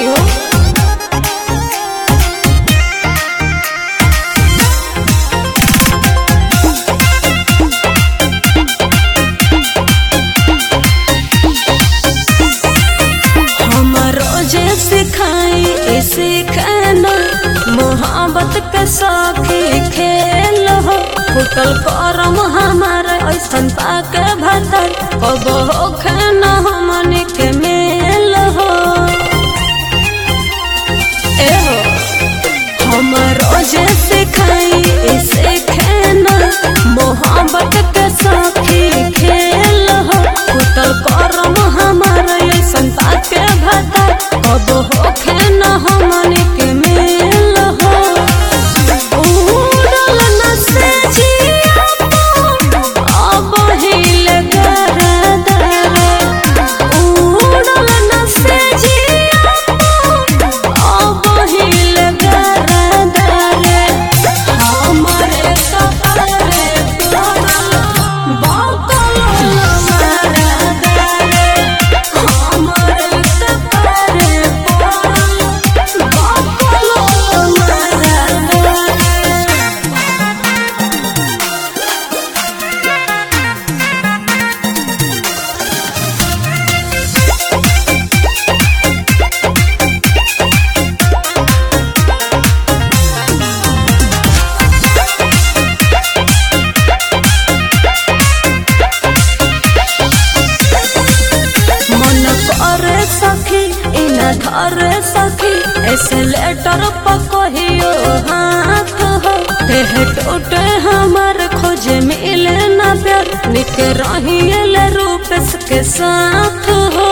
करी हो हमारो जे सिखाई इसी खाना मोहब्बत के साथी खेल हो फुटल करम हमारे ऐसन पाके भतर कब हो खाना हमने के मेल हो ए हो हमारो जे सिखाई इसे खाना मोहब्बत के साथी खेल हो फुटल करम हमारे ऐसन पाके भतर कब हो खाना हमने के मेल हो उड़ल न से जिया अब हिल गरदरे उड़ल न से जिया अब हिल गरदरे हमरे कपड़े तोरा बकल मरदरे हमरे कपड़े तोरा बकल मरदरे मन करे सखी इन धरे सखी ऐसे लेटर पकहियो हाथ हो देह टूटे हमार खोजे मिले न प्यार निक रहियल रूप के साथ हो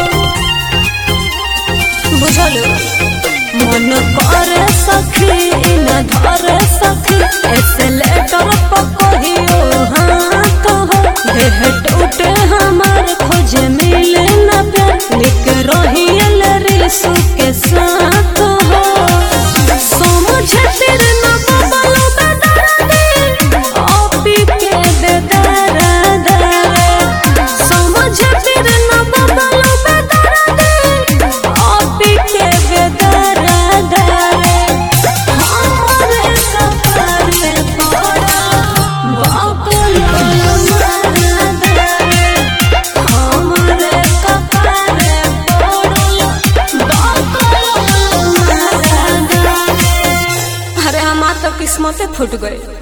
बुझल मन करे सखी इन धरे सखी ऐसे लेटर पकहियो हाथ हो देह टूटे हमार खोजे मिले न प्यार निक रहियल रिसु के साथ हो समझ तेरे न बबलू बेदर्दी अपी के बेदर्दी समझ तेरे न बबलू बेदर्दी अपी के बेदर्दी हमरे सफर पड़ा बकल मरदरे हमरे कपड़े पड़ल बकल मरदरे अरे हमार तो किस्मते फूट गई